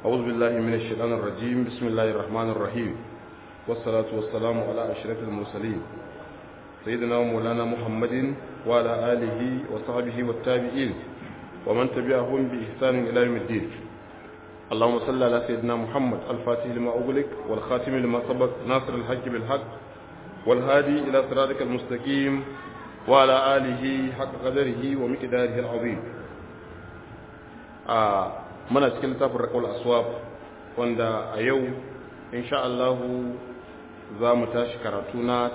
أعوذ بالله من الشيطان الرجيم بسم الله الرحمن الرحيم والصلاة والسلام على أشرف المرسلين سيدنا ومولانا محمد وعلى آله وصحبه والتابعين ومن تبعهم بإحسان إلى يوم الدين اللهم صل على سيدنا محمد الفاتح لما أغلق والخاتم لما سبق ناصر الحق بالحق والهادي إلى صراطك المستقيم وعلى آله حق قدره ومقداره العظيم آه muna cikin littafin rakawar aswab wanda a yau insha Allah za mu tashi karatu na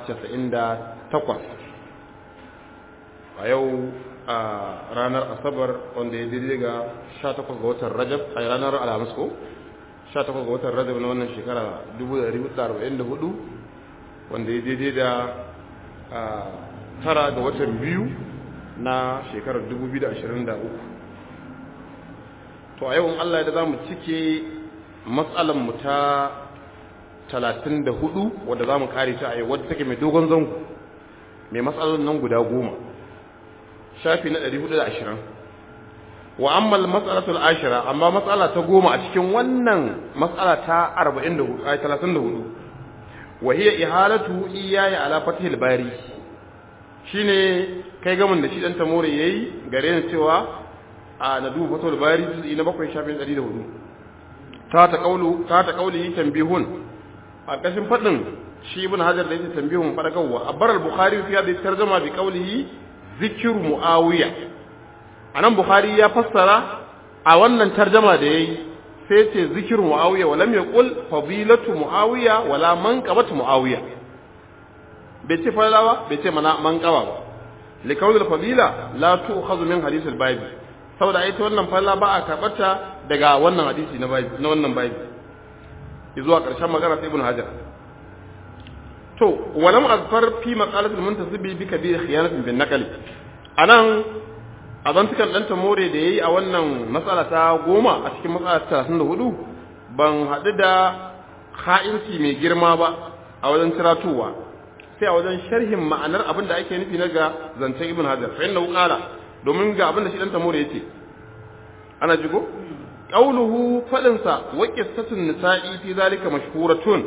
98 a yau a ranar asabar wanda ya daidai ga 18 ga watan rajab a ranar alhamis ko 18 ga watan rajab na wannan shekara 1444 wanda ya daidai da tara ga watan biyu na shekarar 2023 to a yau Allah da za mu cike mu ta talatin da hudu wadda za mu kare ta a yau wadda take mai dogon zango mai matsalolin nan guda goma shafi na ɗari hudu da ashirin wa ammal matsalatul ashira amma matsala ta goma a cikin wannan matsala ta arba'in da hudu a talatin da hudu wa hiya ihalatu iyaya ala fatihil bari shine kai gamin da shi dan tamore yayi gare ni cewa a na duba fatul bari juz'i na bakwai shafin ɗari da hudu ta ta kaulu ta ta kauli tambihun a kashin fadin shi ibn hajar da yake tambihun fadakarwa abbar al-bukhari fi hadhihi tarjuma bi qawlihi zikru muawiya anan bukhari ya fassara a wannan tarjuma da yayi sai ce zikru muawiya walam yaqul fadilatu muawiya wala manqabatu muawiya bai ce falawa bai ce mana manqaba ba likawul fadila la tu'khadhu min hadith al-bible saboda ita wannan falla ba a karɓarta daga wannan hadisi na na wannan babi zuwa ƙarshen magana sai ibn hajar to walam azfar fi maqalatul muntasibi bi kabir khiyanatin bin naqli anan azantukan dan tamore da yayi a wannan matsala ta goma a cikin matsala ta 34 ban haɗu da kha'inci mai girma ba a wajen tiratuwa sai a wajen sharhin ma'anar abin da ake nufi na ga zancen ibn hajar fa inna qala domin ga abin da shi dan tamore yace ana jigo qauluhu fadin sa wa qissatun nisa'i fi zalika mashhuratun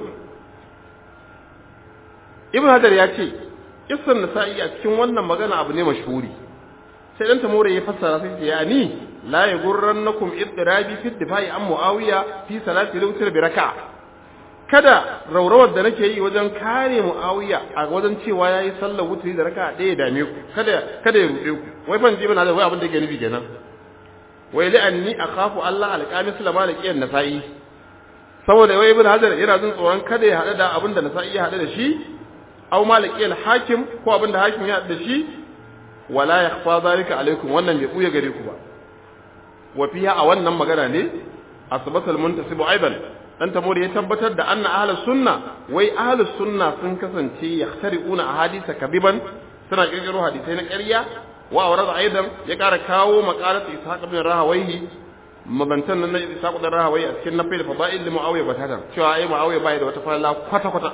ibn hajar ya ce qissan nisa'i a cikin wannan magana abu ne mashhuri sai dan tamore ya fassara sai ya ni la yaghurrannakum idrabi fi difa'i an muawiya fi salati al-witr bi raka'a kada raurawar da nake yi wajen kare muawiya a wajen cewa yayi sallar wutri da raka'a ɗaya dame ku kada kada ya ruɗe ku wai ban ji bana da wai abin da yake nufi kenan wai li anni akhafu Allah alqamis lama da kiyan nasa'i saboda wai ibn hajar yana jin tsoron kada ya hada da abin da nasa'i ya hada da shi aw maliki hakim ko abin da hakim ya hada da shi wala yakhfa zalika alaikum wannan bai buya gare ku ba wa fiha a wannan magana ne asbatal muntasibu aiban dan tamori ya tabbatar da anna ahlus sunna wai ahlus sunna sun kasance yahtari'una ahadisa kabiban suna kirkiro hadisai na ƙarya wa awrada aidan ya ƙara kawo maqalat ishaq ibn rahawayhi mabantan nan na ishaq ibn rahawayhi a cikin nafil fadail li muawiya batatan cewa ai muawiya bai da wata falala kwata kwata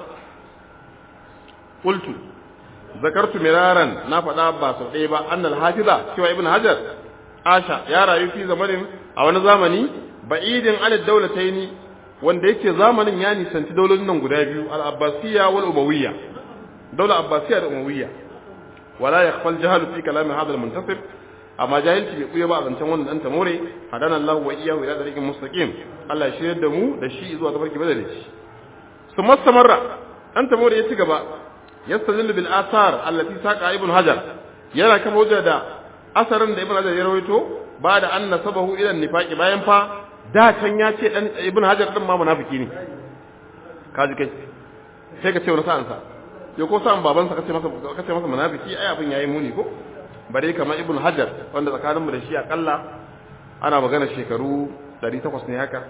qultu zakartu miraran na faɗa ba sau ɗaya ba annal hafiza cewa ibn hajar asha ya rayu fi zamanin a wani zamani ba'idin alad dawlataini wanda yake zamanin ya nisanci daulolin nan guda biyu al-abbasiyya wal umawiyya daular abbasiyya da umawiyya wala yakhfa al-jahl fi kalam hadha al-muntasib amma jahilci bai kuya ba a zancen wannan dan tamore hadana Allah wa iyyahu ila tariqin mustaqim Allah ya shiryar da mu da shi zuwa tafarki madalici summa samarra dan tamore ya ci gaba yastadillu bil athar allati saqa ibn hajar yana kama hujja da asarin da ibn hajar ya rawaito ba da anna sabahu ila nifaqi bayan fa da can ya ce dan ibn hajar din ma munafiki ne kaji kai sai ka ce wani sa'an sa ya ko sa'an babansa kace masa kace masa munafiki ai abin yayi muni ko bare kamar ibn hajar wanda tsakanin mu da shi akalla ana magana shekaru 800 ne haka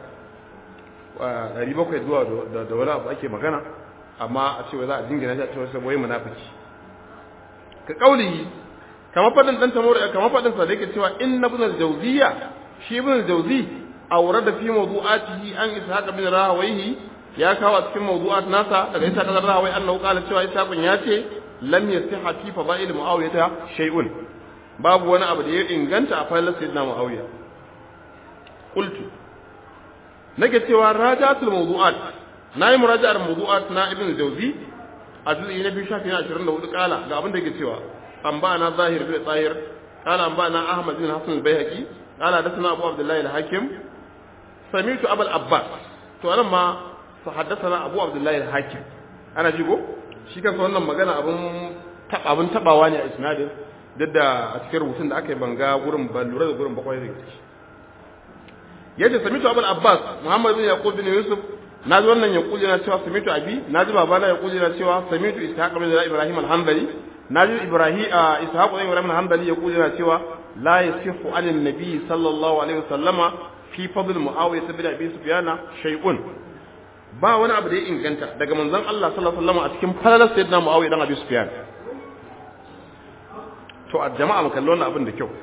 700 zuwa da wani abu ake magana amma a ce wai za a dingina shi a ce wai wai munafiki ka kauli kamar fadin dan tamur kamar fadin sa da yake cewa inna ibn al-jawziyya shi ibn al-jawzi awrada fi mawdu'atihi an ishaq bin rahawayhi ya kawo a cikin mawdu'at nasa daga ishaq bin rahawai annahu qala cewa ishaq ya ce lam yasiha fi fadail muawiyah shay'un babu wani abu da ya inganta a falalar sayyidina muawiya qultu nake cewa rajatul mawdu'at nayi muraja'ar mawdu'at na ibn jawzi a juz'i na biyu shafi na 24 kala ga abin da yake cewa an ba na zahir bin tsahir kala an ba na ahmad bin hasan al-baihaqi kala da sana abu abdullahi al-hakim sami'tu abul abbas to anan ma fa haddathana abu abdullahi al-hakim ana jigo shi kansa wannan magana abun abun tabawa ne a isnadin duk da a cikin rubutun da aka yi banga gurin ban lura da gurin bakwai da shi yace samitu abul abbas muhammad bin yaqub bin yusuf naji wannan yaqub yana cewa samitu abi naji babana yaqub yana cewa samitu ishaq bin ibrahim al-hanbali naji ibrahim ishaq bin ibrahim al-hanbali yaqub yana cewa la yasihu an an-nabi sallallahu alaihi wasallama fi fadl muawiyah bin abi sufyana shay'un ba wani abu da ya inganta daga manzon Allah sallallahu alaihi wasallam a cikin falalar sayyidina muawiyah dan abi sufyan to a jama'a mu kalli wannan abin da kyau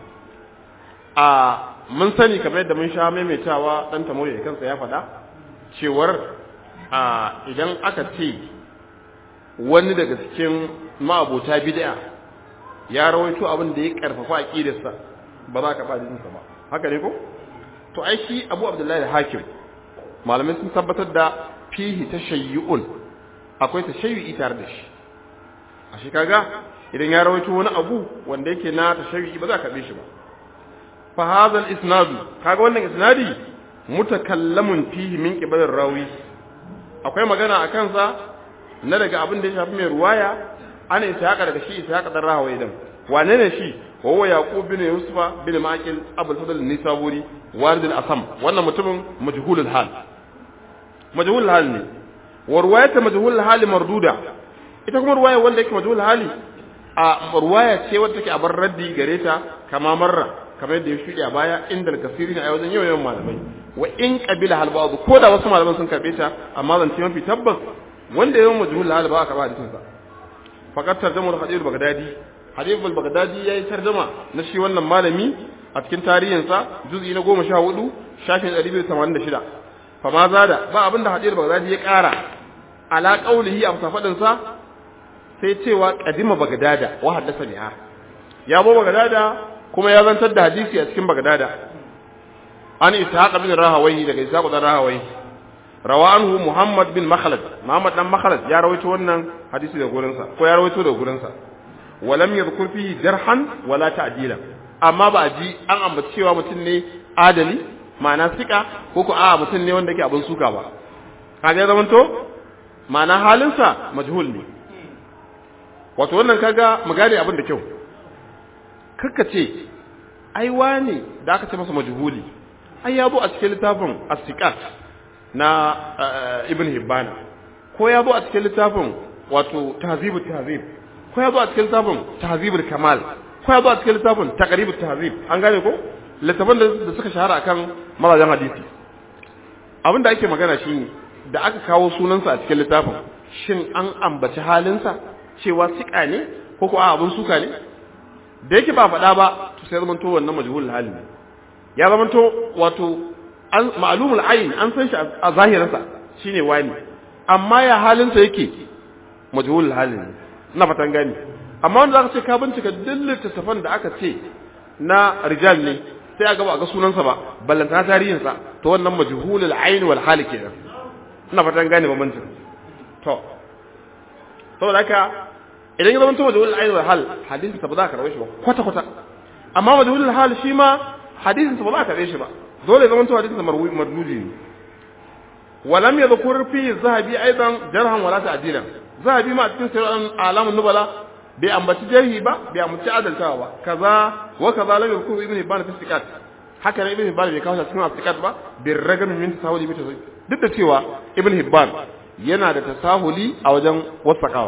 a mun sani kamar yadda mun sha maimaitawa dan tamori da kansa ya faɗa cewar a idan aka ce wani daga cikin ma'abota bid'a ya rawaito abin da ya karfafa aqidarsa ba za ka ba sa ba haka ne ko to ai shi Abu Abdullahi al-Hakim malamai sun tabbatar da fihi tashayyu'un akwai tashayyu'i tare da shi a shi kaga idan ya rawaito wani abu wanda yake na tashayyu'i ba za ka shi ba fa hadha al-isnad kaga wannan isnadi mutakallamun fihi min qibalir rawi akwai magana a kansa na daga abin da ya shafi mai ruwaya ana ishaqa daga shi ishaqa dan rahawai dan wane ne shi wa huwa yaqub bin yusufa bin maqil abul fadl nisaburi walid al-asam wannan mutumin majhulul hal majhulul hal ne wa ruwayata majhulul hal marduda ita kuma ruwaya wanda yake majhulul hali a ruwaya ce wadda take a bar raddi gare ta kama marra kamar yadda ya shuɗe a baya inda al-kasiri a wajen yawan malamai wa in qabila hal ba'd ko da wasu malaman sun karbe ta amma zan ce mafi tabbas wanda yawan majhul hal ba ka ba hadisin sa faqat tarjama al-hadith al-baghdadi hadith al-baghdadi yayi tarjama na shi wannan malami a cikin tarihin sa juz'i na 14 shafin 286 fa ma zada ba abinda hadith al-baghdadi ya kara ala qawlihi a fadin sa sai cewa qadima bagdada wa haddasa biha ya bo bagdada kuma ya zantar da hadisi a cikin bagdada an ishaq bin rahawai daga ishaq bin rahawai rawa anhu muhammad bin makhlad muhammad dan makhlad ya rawaito wannan hadisi da gurin sa ko ya rawaito da gurin sa walam yadhkur fihi jarhan wala ta'dila amma ba a ji an ambaci cewa mutum ne adali ma'ana sika ko ko a mutum ne wanda yake abin suka ba kaga ya zamanto ma'ana halinsa majhul ne wato wannan kaga mu gane abin da kyau kakka ce ai wane da aka ce masa majhuli ai ya zo a cikin littafin as-siqat na ibn hibbana ko ya zo a cikin littafin wato tahzibut tahzib ko ya zo a cikin littafin tahzibul kamal ko ya zo a cikin littafin taqribut tahzib an gane ko littafin da suka shahara akan mazajen hadisi abin da ake magana shine da aka kawo sunansa a cikin littafin shin an ambaci halinsa cewa siƙa ne ko ko abun suka ne da yake ba faɗa ba to sai zamanto wannan majhulul hali ne ya zamanto wato an ma'lumul ayn an san shi a zahirinsa shine wani amma ya halinsa yake majhulul hali ne ina fatan gani amma wanda zaka ce ka bincika dillin tafan da aka ce na rijal ne sai a gaba a ga sunansa ba ballanta tarihinsa to wannan majhulul ayn wal hali kenan ina fatan gane bambancin to saboda haka idan ya zama majhulul ayn wal hal hadisin sa ba za ka rawaye shi ba kwata kwata amma majhulul hal shi ma hadisin sa ba za ka rawaye shi ba dole ya zama hadisin sa marduji ne ولم يذكر في الذهبي ايضا جرحا ولا تعديلا ذهبي ما cikin sirran alamun nubala bai ambaci jarhi ba bai ambaci adaltawa ba kaza wa kaza lam yadhkur ibn hibban fi sikat haka ne ibn hibban bai kawo cikin sikat ba bir ragam min tasahuli bi tasahuli duk da cewa ibn hibban yana da tasahuli a wajen wasakawa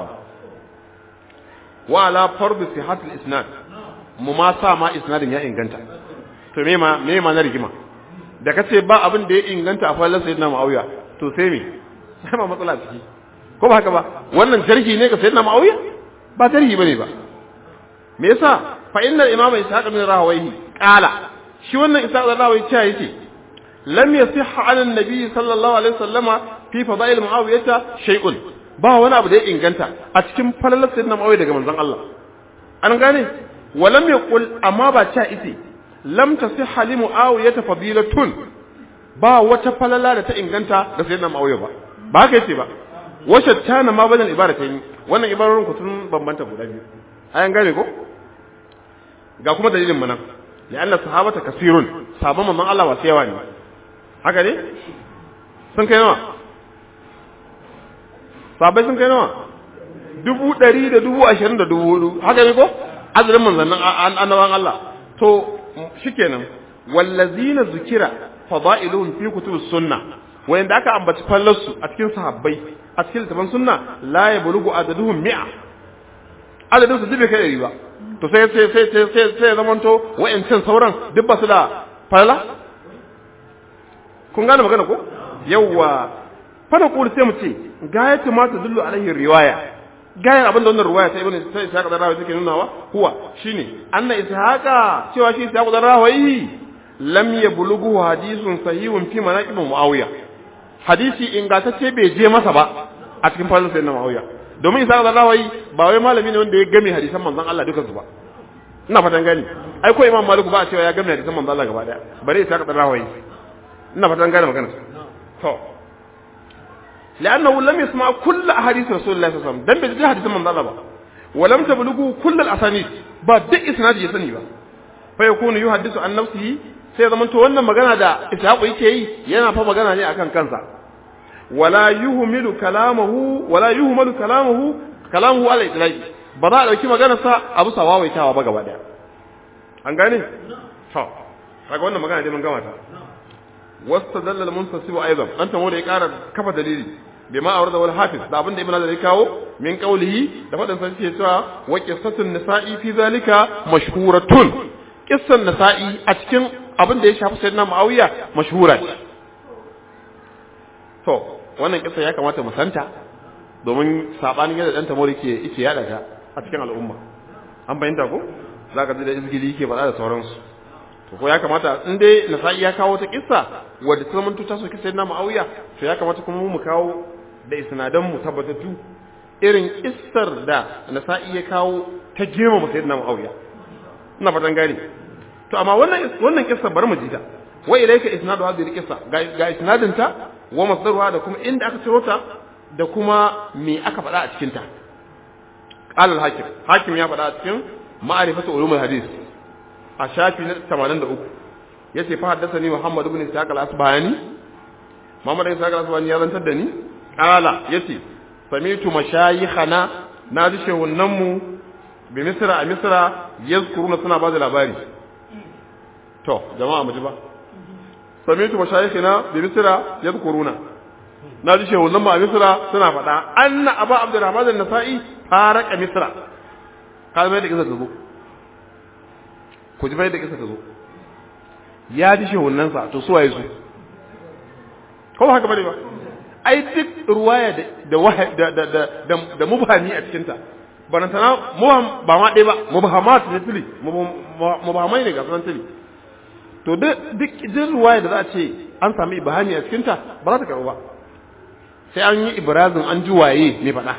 wa ala fardu sihat al-isnad mu ma sa ma isnadin ya inganta to me ma me ma na rigima da kace ba abin da ya inganta a fallan sayyidina muawiya to sai me sai ma matsala ciki ko ba haka ba wannan jarhi ne ga sayyidina muawiya ba jarhi bane ba me yasa fa inna al-imam ishaq bin rahawayhi qala shi wannan ishaq bin rahawayhi cewa yace lam yasihha ala an-nabi sallallahu alaihi wasallama fi fadail muawiyata shay'un ba wani abu da ya inganta a cikin falalar sayyidina Muawiya daga manzon Allah an gane walam yaqul amma ba cha ite lam tasihha li Muawiya fadilatun ba wata falala da ta inganta da sayyidina Muawiya ba ba haka yace ba washe tana ma bazan ibada ta yi wannan ibarorin ku sun bambanta guda biyu ayan gane ko ga kuma dalilin mana ya Allah sahabata kasirun sabon manzon Allah wasu yawa ne haka ne sun kai nawa sabai sun kai nawa dubu ɗari da dubu ashirin da dubu hudu haka ne ko azurin manzannin annaban Allah to shikenan wallazina zukira fada'iluhum fi kutubus sunna wanda aka ambaci fallarsu a cikin sahabbai a cikin littafin sunna la yablughu adaduhum mi'a adadin su dube kai ɗari ba to sai sai sai sai sai sai zamanto wa'ancan sauran duk ba su da falala kun gane magana ko yawwa fana kuli sai mu ce gayatu ma ta dullu alaihi riwaya gayar abin da wannan riwaya ta ibnu sai ishaq da rawi take nunawa huwa shine anna ishaqa cewa shi ishaq da rawi lam yablughu hadithun sahihun fi manaqib muawiya hadisi ingantacce bai je masa ba a cikin fadin sayyidina muawiya domin ishaq da rawi ba wai malami ne wanda ya game hadisan manzon Allah duka su ba ina fatan gani ai ko imam maliku ba a cewa ya game hadisan manzon Allah gaba daya bare ishaq da rawi ina fatan gane magana to لأنه لم يسمع كل أحاديث رسول الله صلى الله عليه وسلم دم بيجي حديث من الله ولم تبلغه كل الأسانيد بعد إسناد يسني با فيكون يحدث عن نفسه sai zaman to wannan magana da Ishaq yake yi yana fa magana ne akan kansa wala yuhmilu kalamahu wala yuhmalu kalamahu kalamuhu ala itlaqi ba za a dauki maganar sa abu sawawaitawa ba gaba daya an gane to kaga wannan magana dai mun gama ta واستدل المنتصب ايضا انت مو da ya ƙara kafa dalili bima awrada wal hafiz da abinda ibn azar ya kawo min qawlihi da fadan sa yake cewa wa qissatun nisa'i fi zalika mashhuratun qissan nisa'i a cikin abin da ya shafi sayyidina muawiya mashhura ce to wannan kissa ya kamata mu santa domin sabanin yadda dan tamori ke yake yada ta a cikin al'umma an bayyana ko zaka ji da izgili yake faɗa da sauransu to ko ya kamata in dai nasa'i ya kawo ta kissa wadda ta zama ta soki sayyidina muawiya to ya kamata kuma mu kawo da isnadan mu tabbatattu irin kissar da nasa'i ya kawo ta jema mu sayyidina muawiya ina fatan gani to amma wannan wannan kissa bari mu ji ta wa ilayka isnadu hadhihi kissa ga ga isnadin ta wa masdaruha da kuma inda aka ciro ta da kuma me aka faɗa a cikin ta qala al-hakim hakim ya faɗa a cikin ma'rifatu ulumul hadith a shafi na 83 yace fa haddathani Muhammad ibn Ishaq al-Asbahani Muhammad ibn Ishaq al-Asbahani ya zantar da ni qala yace sami'tu mashayikhana na ji shehunan mu bi Misra a Misra yazkuruna suna ba da labari to jama'a mu ji ba sami'tu mashayikhana bi Misra yazkuruna na ji shehunan mu a Misra suna faɗa anna Abu Abdurrahman an-Nasa'i faraka Misra kalmai da kisa ta zo ku ji bai da kisa ta zo ya ji shehunansa to su waye su ko ba haka bane ba ai duk ruwaya da da da da da da mubhami a cikin ta barantana mubham ba ma dai ba mubhamat ne tuli mubhamai ne ga sunan tuli to duk duk ruwaya da za a ce an sami ibhami a cikin ta ba za ta karu ba sai an yi ibrazin an ji waye ne faɗa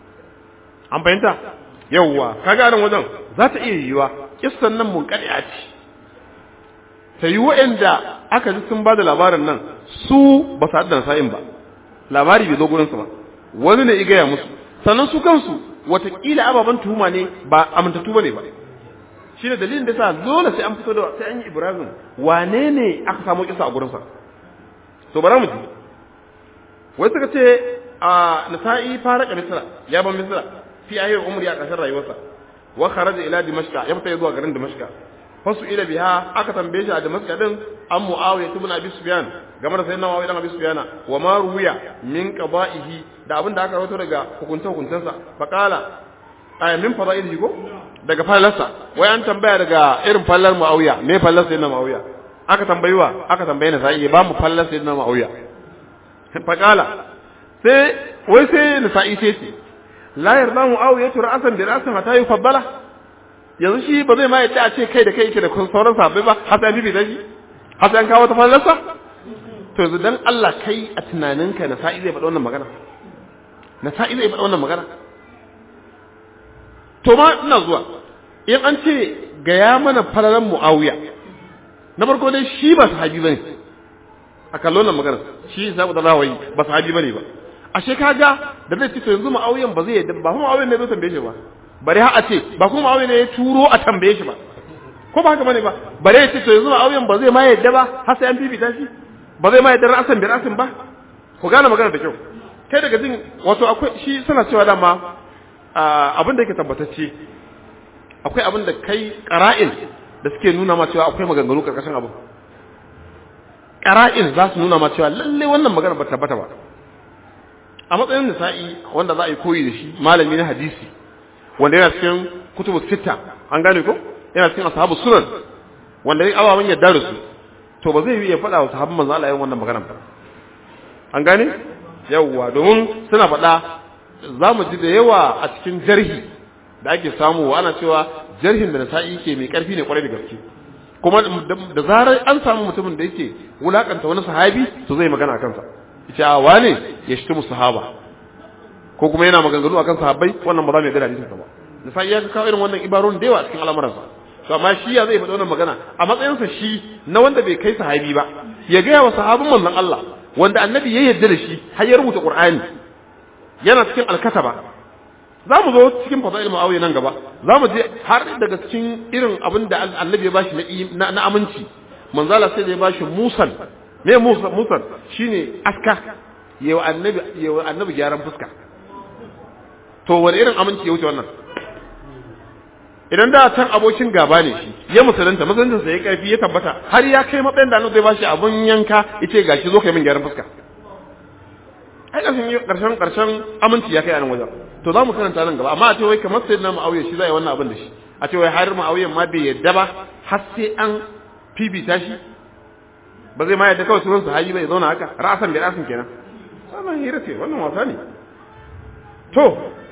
an fahimta yawwa kaga nan wajen za ta iya yiwa kissan nan mun ce ta yi wa'anda aka ji sun ba da labarin nan su ba su haddana sa'in ba labari bai zo gurinsu ba wani ne igaya musu sannan su kansu watakila ababen tuhuma ne ba amintattu ba ne ba shi ne dalilin da sa dole sai an fito da sai an yi ibrahim wane ne aka samu kisa a gurinsa to bara mu ji wai suka ce a nasa'i fara ka misra ya ban misra fi ayyar umri a ƙarshen rayuwarsa wa kharaja ila dimashqa ya fita zuwa garin dimashqa fasu ila biha aka tambaye shi a dimashqa din an muawiya ibn abi sufyan game da sayyidina muawiya ibn abi sufyan wa ma ruwiya min qaba'ihi da abin da aka rawaito daga hukunta hukuntansa fa qala ay min fadailihi ko daga fallarsa wai an tambaya daga irin fallar muawiya me fallar sayyidina muawiya aka tambayiwa aka tambaye na sai ba mu fallar sayyidina muawiya fa qala sai wai sai na sa'i sai ce la yarda muawiya ra'asan bi ra'asin hatta yufaddala yanzu shi ba zai ma yace a ce kai da kai yake da sauran sahabbai ba har sai bibi da shi har sai an kawo ta fallarsa to yanzu dan Allah kai a tunaninka na sa'i zai faɗa wannan magana na sa'i zai faɗa wannan magana to ma ina zuwa in an ce ga ya mana falalan muawiya na farko dai shi ba sahabi bane a kallon nan magana shi sabu da rawayi ba sahabi bane ba ashe kaga da zai ce to yanzu ma'auyan ba zai yadda ba kuma ma'auyan ne zai tambaye shi ba bare har a ce ba kuma ma'auyan ne ya turo a tambaye shi ba ko ba haka bane ba bare ya ce to yanzu ma'auyan ba zai ma yadda ba har sai an bibita shi ba zai ma yadda ra'asan bi ra'asin ba ku gane magana da kyau kai daga jin wato akwai shi suna cewa dama abin da yake tabbatacce akwai abin da kai qara'in da suke nuna ma cewa akwai maganganu karkashin abu qara'in za su nuna ma cewa lalle wannan magana ba tabbata ba a matsayin nisa'i wanda za a yi koyi da shi malami na hadisi wanda yana cikin kutubu sita an gane ko yana cikin ashabu sunan wanda ya ababen yadda da su to ba zai yi ya faɗa wa sahabban manzo Allah yin wannan magana ba an gane yawwa domin suna faɗa za mu ji da yawa a cikin jarhi da ake samu ana cewa jarhin da nasa'i ke mai ƙarfi ne kwarai da gaske kuma da zarar an samu mutumin da yake wulakanta wani sahabi to zai magana a kansa yace a wane ya shi mu sahaba ko kuma yana maganganu akan sahabbai wannan ba za mu yarda da hadisin ba nasa'i ya kawo irin wannan ibarun da yawa cikin al'amuransa to amma shi ya zai faɗi wannan magana a matsayinsa shi na wanda bai kai sahabi ba ya gaya wa sahabin manzon Allah wanda annabi ya yarda da shi har ya rubuta Qur'ani yana cikin alkataba za mu zo cikin fadail muawiya nan gaba za mu je har daga cikin irin abin da annabi ya bashi na na aminci manzala sai da ya bashi musan me musan musan shine aska yawa annabi yawa annabi gyaran fuska to wani irin aminci ya wuce wannan idan da can abokin gaba ne shi ya musulunta musulunta sai ya karfi ya tabbata har ya kai matsayin da annabi zai bashi abun yanka yace gashi zo kai min gyaran fuska ai karshen karshen karshen aminci ya kai a nan wajen to za mu karanta nan gaba amma a ce wai kamar sai na ma'auye shi zai wannan abin da shi a ce wai har ma'auyen ma bai yadda ba har sai an fifita shi ba zai ma yadda kawai sunan sahabi bai zauna haka ra'asan bi ra'asan kenan wannan hira ce wannan wasa ne to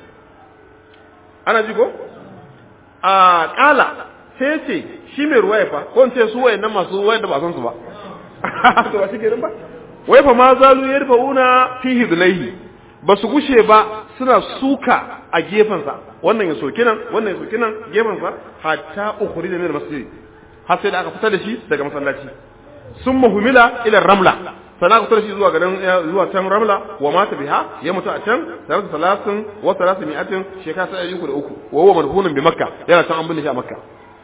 ana ji ko a kala sai ce shi mai ruwaya fa ko in ce su wayannan masu wayan da ba san su ba to ba shi kenan ba wai fa ma zalu yarfauna fi hidlaihi ba su gushe ba suna suka a gefensa wannan ya soki nan wannan ya soki nan gefensa hatta ukhrij min masjid har sai da aka fitar da shi daga masallaci summa humila ila ramla sana aka fitar da shi zuwa garin zuwa can ramla wa mata biha ya mutu a can tare da salasin wa salasin mi'atin shekara sai yuku da uku wa huwa madhunun bi makka yana can an binne shi a makka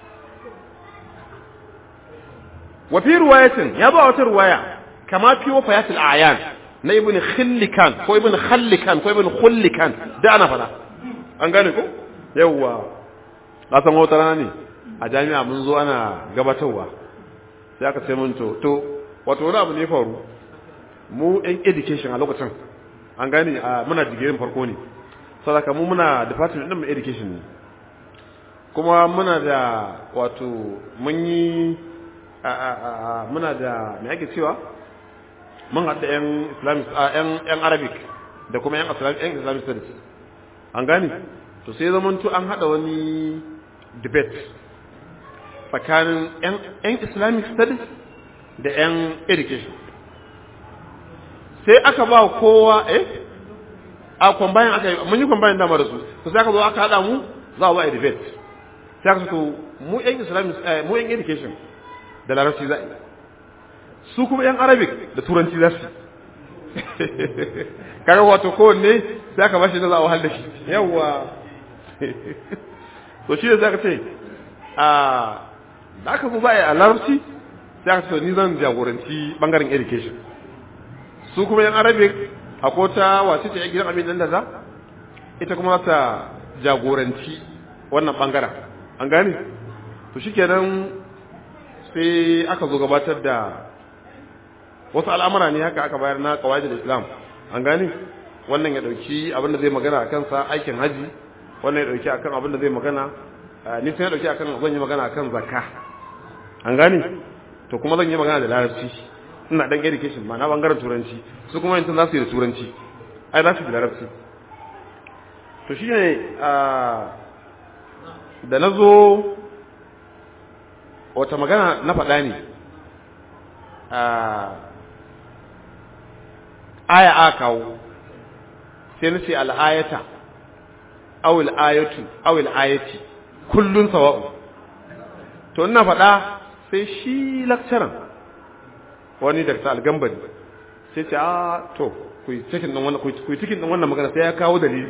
wa fi riwayatin ya ba wata riwaya kama fi wafayatul a'yan na ibn khillikan ko ibn khallikan ko ibn khullikan da ana fada an gane ko yawwa na san wata rana ne a jami'a mun zo ana gabatarwa sai aka ce mun to to wato wani abu ne faru mu yan education a lokacin an gane muna digirin farko ne saboda mu muna department din mu education ne kuma muna da wato mun yi muna da me ake cewa mun haɗa 'yan islamic yan arabic da kuma 'yan islamic studies an gani to sai zamanto an haɗa wani debate tsakanin 'yan islamic studies da 'yan education sai aka ba kowa eh a kwambayin aka yi mun yi kwambayin dama da su to sai aka zo aka haɗa mu za a ba a debate sai aka to mu 'yan islamic mu 'yan education da larabci za a yi su kuma yan arabic da turanci za su kaga wato kowanne sai aka bashi da za a wahal da shi yawwa to shi da za ka ce a da aka zo za a yi a larabci sai aka ce ni zan jagoranci bangaren education su kuma yan arabic a kota wace ce ya gidan abin nan da za ita kuma za ta jagoranci wannan bangaren an gane to shikenan sai aka zo gabatar da wasu al'amura ne haka aka bayar na kawai da islam an gani wannan ya dauki abin da zai magana a kansa aikin haji wannan ya dauki akan abin da zai magana ni sai ya dauki akan zan yi magana akan zakka an gani to kuma zan yi magana da larabci ina dan education ma na bangaren turanci su kuma yanzu za su yi da turanci ai za su yi da larabci to shine da na zo wata magana na faɗa ne aya a kawo sai na ce al'ayata awil ayatu awil ayati kullun sawa'u to ina faɗa sai shi lakcaran wani Dr. Algambari sai ce a to ku yi cikin din wannan ku yi cikin din wannan magana sai ya kawo dalili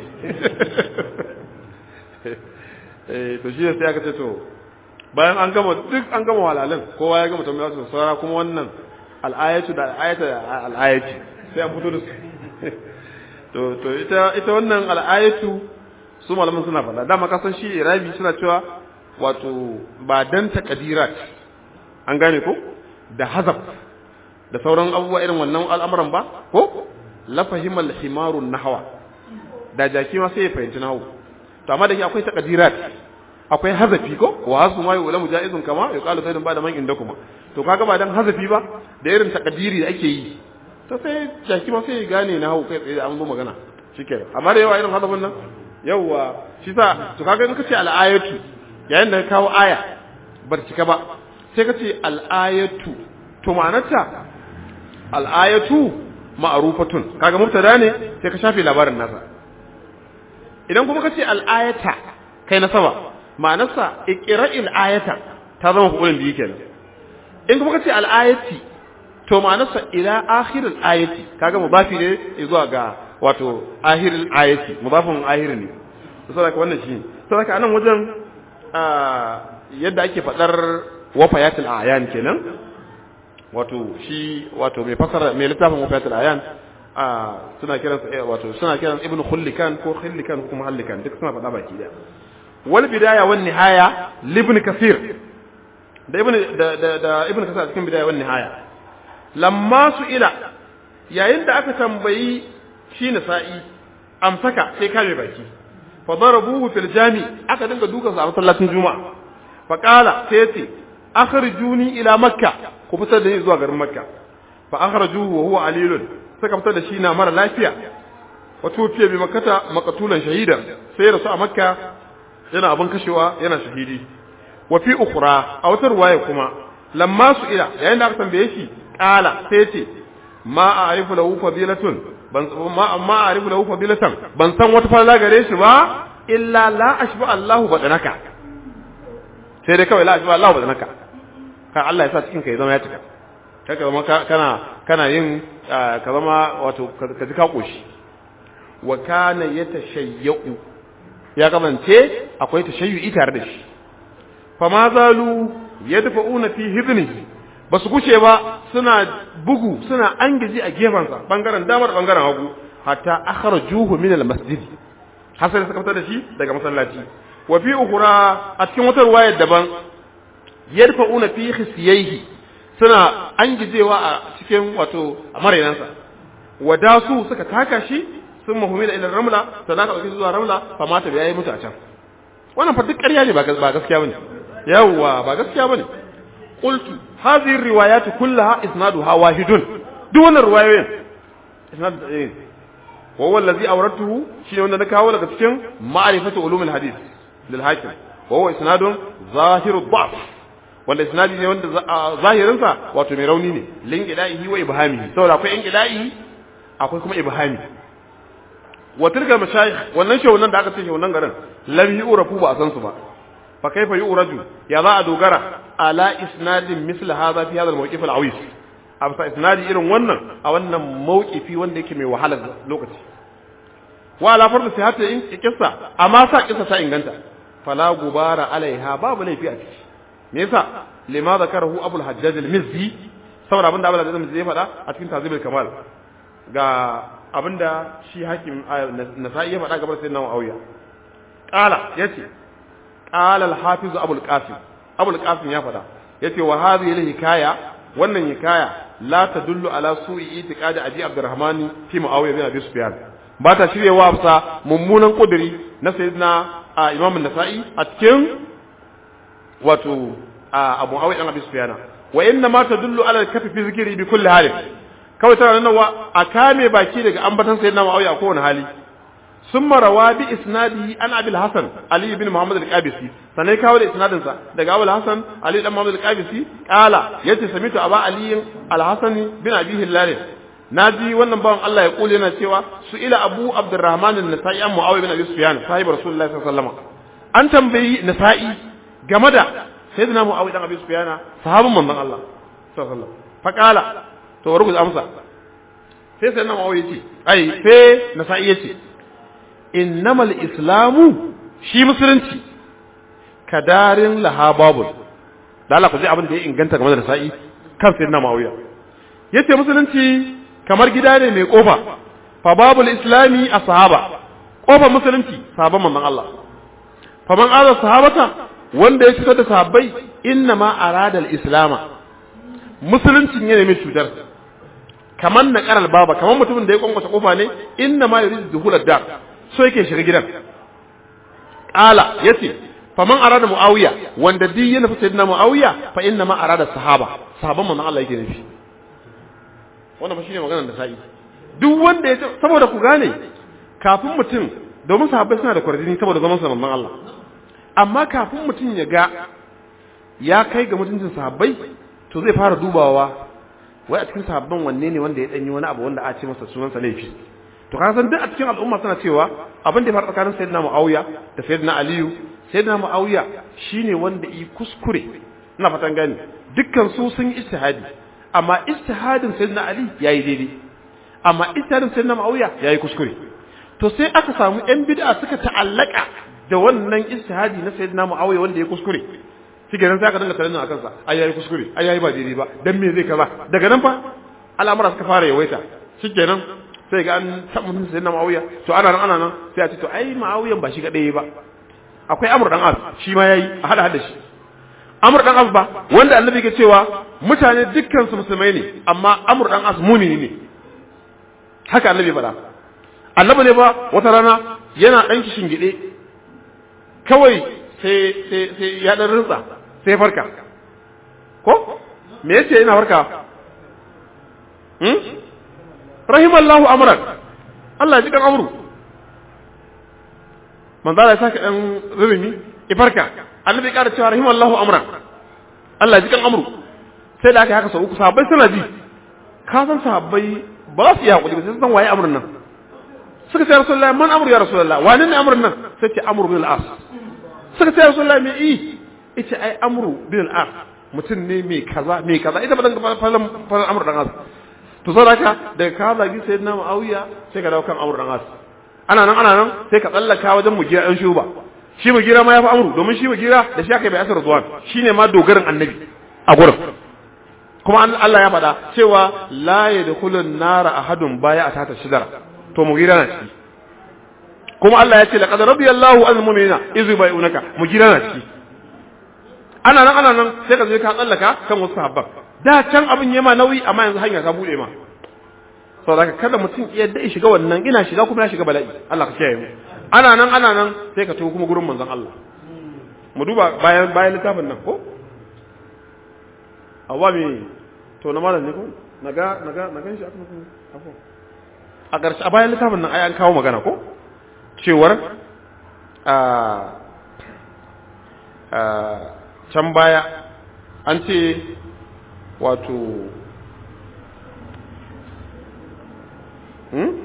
eh to shi ne sai aka ce to bayan an gama duk an gama walalan kowa ya gama tambaya su saura kuma wannan al'ayatu da al'ayata al'ayati sai an fito da su to to ita ita wannan al'ayatu su malaman suna faɗa dama kasan shi irabi suna cewa wato ba dan takadirat an gane ko da hazab da sauran abubuwa irin wannan al'amuran ba ko la fahimal himarun nahwa da jaki ma sai ya fahimci nahwu to amma da ke akwai takadirat akwai hazafi ko wa hasu ma yula mujaizun kama yuqalu sayyidun ba da man inda kuma to kaga ba dan hazafi ba da irin takadiri da ake yi to sai jaki ma sai ya gane nahwu kai tsaye an zo magana shikenan amma da yawa irin hazafin nan yawa shi sa to kaga in kace al-ayatu yayin da ka kawo aya bar cika ba sai kace al-ayatu to ma'anarta al-ayatu ma'rufatun kaga mubtada ne sai ka shafe labarin nasa idan kuma kace al-ayata kai na sama ma'anarsa iqra'il ayata ta zama hukumin biyu kenan in kuma kace al-ayati to ma'anarsa ila akhiril ayati kaga mudafi ne zuwa ga wato ahiril ayati mudafin ahir ne saboda wannan shi saboda anan wajen yadda ake fadar wafayatul ayan kenan wato shi wato mai fasara mai littafin wafayatul ayan suna kiran wato suna kiran ibnu khullikan ko khullikan ko kuma hallikan duk suna fada baki da wal bidaya wan nihaya libn kasir da ibnu da da, da ibnu kasir cikin bidaya wan nihaya lamma su ila yayin da aka tambayi shi nasa'i amsaka sai kame baki fa darabuhu fil jami aka dinga dukan sa a masallacin juma'a fa qala sai yace akhrijuni ila makka ku fitar da ni zuwa garin makka fa akhrajuhu wa huwa alilun suka fitar da shi na mara lafiya wa tufiya bi makkata maqtulan shahidan sai rasu a makka yana abin kashewa yana shahidi wa fi ukhra a wata ruwaya kuma lamma su ila yayin da aka tambaye shi qala sai yace ma a'rifu lahu fadilatun ban ma amma a'rifu lahu fadilatan ban san wata falala gare shi ba illa la ashba Allahu badanaka sai dai kawai la ashba Allahu badanaka kan Allah ya sa cikin ka ya zama ya cika kaka zama kana kana yin ka zama wato ka ji ka koshi wa kana yatashayyu ya kamance akwai tashayyu'i tare da shi fa ma zalu yadfa'una fi hidnihi ba su guce ba suna bugu suna angiji a gefensa bangaren damar bangaren hagu hatta akhrajuhu min al-masjid hasan suka fitar da shi daga masallaci wa fi ukhra a cikin wata ruwaya daban yarfa'una fi khisiyaihi suna angijewa a cikin wato amarenansa wadasu suka taka shi sun mahumila ila ramla sannan ka zuwa ramla fa mata bai yi mutu a can wannan fa duk ƙarya ne ba gaskiya bane yawwa ba gaskiya bane قلت هذه الروايات كلها اسنادها واحد دون الروايين اسناد ايه وهو الذي اوردته شيء wanda na kawo daga cikin ma'rifatu ulumul hadith lil hakim وهو اسناد ظاهر الضعف wanda isnadi ne wanda zahirin sa wato mai rauni ne lin gida'ihi wa ibhamihi saboda akwai in gida'i akwai kuma ibhami wa tilka mashayikh wannan shawunan da aka ce shawunan garin lam yu'rafu ba a san su ba fa kaifa yu'raju ya za a dogara ala isnadin misl hadha fi hadha al-mawqif al-awis absa isnadi irin wannan a wannan mawqifi wanda yake mai wahalar lokaci wa ala fardu sihhati in kissa amma sa kissa ta inganta fala gubara alaiha babu laifi a ciki me yasa lima zakarahu abul hajjaj al-mizzi saboda abinda abul hajjaj al-mizzi ya faɗa a cikin tazibul kamal ga abinda shi hakim nasa'i ya faɗa gabar sayyidina muawiya qala yace qala al-hafiz abul qasim abul qasim ya faɗa yace wa hadhihi al-hikaya wannan hikaya la tadullu ala su'i itiqadi abi abdurrahman fi muawiya bin abi sufyan ba ta shiryewa bisa mummunan kuduri na sayyidina imam an-nasa'i a cikin wato abu muawiya bin abi sufyan wa inna ma tadullu ala al-kafi fi zikri bi kulli halin kawai tana nan wa a kame baki daga ambatan sayyidina muawiya a kowane hali ثم روى بإسناده عن أبي الحسن علي بن محمد القابسي sannan kawo da isnadinsa daga Abu Hassan Ali dan Muhammad al-Qabisi kala yace samitu Aba Ali al-Hasani bin Abi Hilal naji wannan bawan Allah ya kule yana cewa su ila Abu Abdurrahman an-Nasa'i an Muawiya bin Abi Sufyan sahibi Rasulullahi sallallahu alaihi wasallam an tambayi Nasa'i game da sayyidina Muawiya dan Abi Sufyan sahabin manzon Allah sallallahu alaihi wasallam fa kala to bari ku amsa sai sai nan ma'auya ce ai sai nasa'i ya ce innamal islamu shi musulunci kadarin lahababul da Allah ku ji abin da ya inganta game da nasa'i kan sai nan ma'auya yace musulunci kamar gida ne mai kofa fa babul islami ashaba kofar musulunci sahabban manzon Allah fa man aza sahabata wanda ya fitar da sahabbai inna ma arada al-islama musuluncin ya nemi cutar kamar na karal baba kamar mutumin da ya kwankwasa kofa ne inna ma yuridu dukhul ad-dar so yake shiga gidan qala yace faman arada muawiya wanda duk ya nufi sayyidina muawiya fa inna ma arada sahaba sahaban manzon Allah yake nufi wannan ba shine maganar da sa'i duk wanda ya saboda ku gane kafin mutum domin sahabbai suna da kwarjini saboda zaman sa manzon Allah amma kafin mutum ya ga ya kai ga mutuncin sahabbai to zai fara dubawa wai a cikin sahabban wanne ne wanda ya danyi wani abu wanda a ce masa sunansa laifi to ka san duk a cikin al'umma suna cewa abin da ya faru tsakanin sayyidina Muawiya da sayyidina Aliyu sayyidina Muawiya shine wanda yi kuskure ina fatan gani dukkan su sun yi ijtihadi amma ijtihadin sayyidina Ali yayi daidai amma ijtihadin sayyidina Muawiya yayi kuskure to sai aka samu yan bid'a suka ta'allaka da wannan ijtihadi na sayyidina Muawiya wanda ya kuskure shi kenan sai aka dinga tunanin akan sa ai yayi kuskure ai yayi ba daidai ba dan me zai kaza daga nan fa al'amura suka fara yawaita shi kenan sai ga an taɓa mutum sai na ma'auya to ana nan ana nan sai a ce to ai ma'auyan ba shi kaɗai ba akwai amur dan as shi ma yayi a hada hada shi amur dan as ba wanda annabi ke cewa mutane dukkan su musulmai ne amma amur dan as mumini ne haka annabi faɗa annabi ne ba wata rana yana ɗan kishin gide kawai sai sai sai ya dan rinsa sai farka ko me yace yana farka hmm rahimallahu amran Allah ji kan amru manzo Allah ya saka dan rubumi ifarka annabi ƙara cewa rahimallahu amran Allah ji kan amru sai da aka haka sau uku sahabbai suna ji ka san sahabbai ba za su yi hakuri ba sai san waye amrun nan suka ce rasulullahi man amru ya rasulullahi wani ne amrun nan sai ce amru bin al-as suka ce rasulullahi me yi ita ai amru bin al-as mutum ne mai kaza mai kaza ita ba dan falan falan amru dan as to sai haka daga ka zagi sai na Muawiya sai ka dawo kan Amr dan As ana nan ana nan sai ka tsallaka wajen mugira dan shuba shi mugira ma ya fi Amru domin shi mugira da shi aka bai asar Ridwan shine ma dogarin annabi a gurin kuma Allah ya faɗa cewa la yadkhulun nara ahadun baya a tata shidara to mugira na ciki kuma Allah ya ce laqad radiyallahu anil mu'minina idh yubayunaka mugira na ciki ana nan ana nan sai ka zo ka tsallaka kan wasu sahabban da can abin yema nauyi amma yanzu hanya ta bude ma saboda kada mutum ya da shiga wannan ina shiga kuma ya shiga bala'i Allah ka kiyaye mu ana nan ana nan sai ka tafi kuma gurin manzon Allah mu duba bayan bayan littafin nan ko awwa me to na malam ne ko naga naga naga shi aka muku afo a ƙarshe a bayan littafin nan ai an kawo magana ko cewar a can baya an ce wato hmm?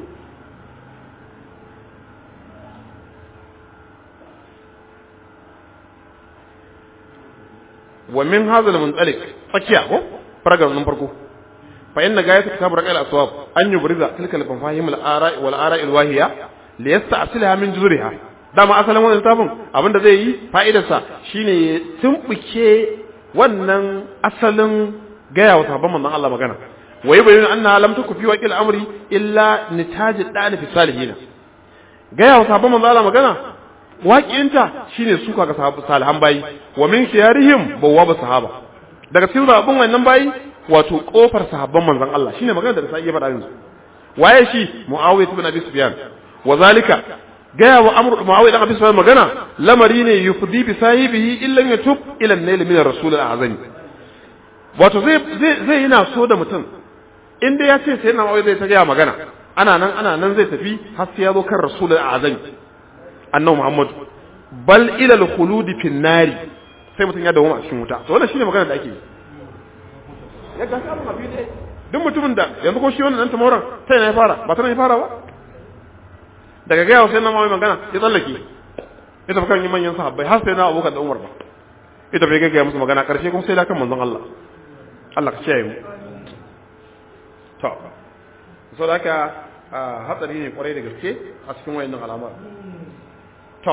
wa min hadha al-muntalik tsakiya ko paragraph nan farko fa inna gayat kitab raqal aswab an yubriza tilka al-mafahim al-ara'i wal ara'i al-wahiya li yasta'silaha min juzuriha dama asalin wannan littafin abinda zai yi fa'idarsa shine ya tumbuke wannan asalin gaya wa sahabban manzon Allah magana wa yubayyinu anna lam takun fi waqil amri illa nitaj al fi salihin gaya wa sahabban manzon Allah magana waƙinta shine suka ga sahabban salihan bayi wa min khiyarihim bawwaba sahaba daga cikin zaɓin wannan bayi wato kofar sahabban manzon Allah shine magana da sai ya faɗa yanzu waye shi muawiya ibn abi sufyan wa zalika gaya wa amru muawiya ibn abi sufyan magana lamari ne yufdi bi sahibihi illa yatub ila an-nail min ar-rasul al-azami wato zai zai zai yana so da mutum inda ya ce sai na muawiya zai ta gaya magana ana nan ana nan zai tafi har sai ya zo kan rasul al-azami annabi muhammad bal ila al-khulud fi an-nari sai mutum ya dawo a cikin wuta to wannan shine magana da ake yi ya ga sabon abi ne duk mutumin da yanzu ko shi wannan dan tamoran sai na ya fara ba ta na ya fara ba daga gaya sai na mawai magana ya tsallake ya tafi kan yi manyan sahabbai har sai na abokan da umar ba ya tafi ya gaya musu magana karshe kuma sai da kan manzon Allah Allah ka kiyaye mu to so da haka hatsari ne kwarai da gaske a cikin wayannan al'amar to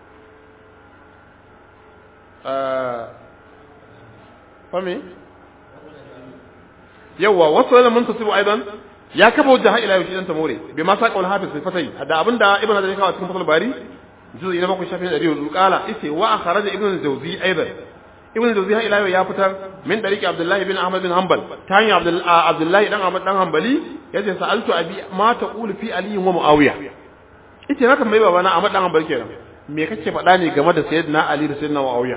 fami yawa wasu wani mun tasiru aidan ya kafa wajen har ila yau shi dan tamore bai ma sa kaul hafiz fi fatai da abinda ibn hajar ya kawo cikin fatul bari juzu ina bakwai shafin ɗari hudu kala ise wa a kharaja ibn jawzi aidan ibn jawzi har ila yau ya fitar min dariki abdullahi bin ahmad bin hanbal ta hanyar abdullahi dan ahmad dan hanbali yace sa'altu abi ma taqulu fi ali wa muawiya ite na tambayi babana ahmad dan hanbali kenan me kake faɗa ne game da sayyidina ali da sayyidina muawiya